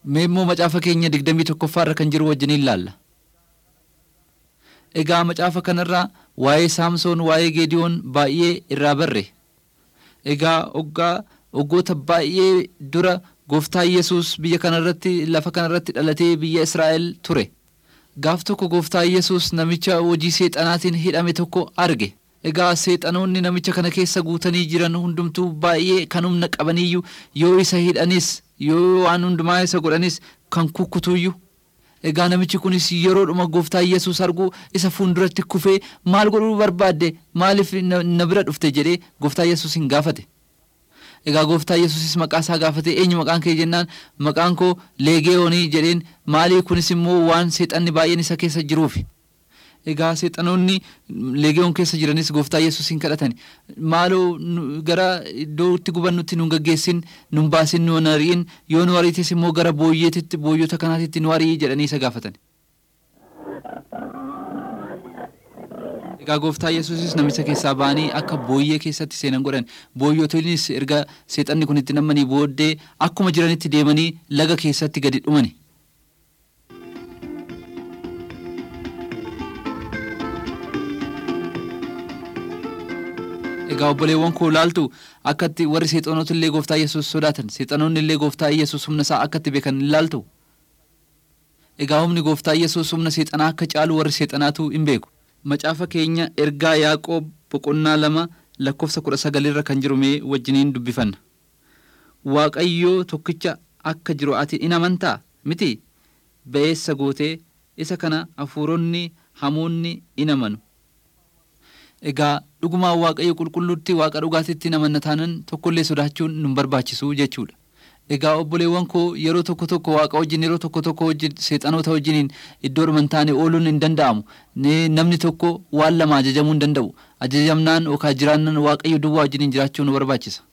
Mee immoo macaafa keenya digdamii tokkoffaarra kan jiru wajjin ilaalla. Egaa macaafa kanarraa waa'ee Saamsoon waa'ee Geediyoon baay'ee irraa barre. Egaa oggaa waggoota baay'ee dura gooftaa Yesuus biyya kanarratti lafa kanarratti dhalatee biyya Israa'el ture. Gaaf tokko gooftaa Yesuus namicha hojii seexanaatiin hidhame tokko arge. Egaa seexanoonni namicha kana keessa guutanii jiran hundumtuu baay'ee kan humna qabaniyyuu yoo isa hidhanis yoo waan hundumaa isa godhanis kan kukkutuyyuu. Egaa namichi kunis yeroodhuma gooftaa Yesuus arguu isa fuulduratti kufee maal godhuu barbaadde maaliif na bira dhufte jedhee gooftaa Yesuus hin gaafate. Egaa gooftaa Yesuusis maqaa isaa gaafate eenyu maqaan kee jennaan maqaan koo leegeeyoonii jedheen maalii kunis immoo waan seexanni baay'een isa keessa jiruufi. Egaa seexanoonni leegeeyoon keessa jiranis gooftaa Yesuus hin kadhatan maaloo gara iddoo itti gubannutti nu gaggeessin nu baasin nu ari'in yoo nu ariites immoo gara booyyeetitti booyyota kanaatitti nu ari'ii jedhanii isa gaafatan. Egaa gooftaa Yesuusis namicha keessaa ba'anii akka booyyee keessatti seenan godhan booyyotonnis erga seexanni kun itti namanii booddee akkuma jiranitti deemanii laga keessatti gadi dhumani. Egaa obboleewwan koo laaltu akkatti warri seexanoota illee gooftaa Yesuus sodaatan seexanoonni illee gooftaa Yesuus humna isaa akkatti beekan laaltu. Egaa humni gooftaa Yesuus humna seexanaa akka caalu warri seexanaatu hin beeku. Macaafa keenya ergaa Yaaqoob boqonnaa lama lakkoofsa kudha sagalirra kan jiru mee wajjiniin dubbifanna. Waaqayyoo tokkicha akka jiru ati in amantaa miti ba'eessa gootee isa kana hafuuronni hamoonni in amanu. Egaa dhugumaan waaqayyo qulqulluutti waaqa dhugaatitti in amanna taanan tokkollee sodaachuun nun barbaachisu jechuudha. Egaa obboleewwan koo yeroo tokko tokko waaqa wajjin yeroo tokko tokko wajjin seexanoota wajjiniin iddoo dhuman taane ooluun hin danda'amu. Namni tokko waan lama ajajamuu hin danda'u. Ajajamnaan yookaan jiraannaan waaqayyo duwwaa wajjiniin jiraachuu nu barbaachisa.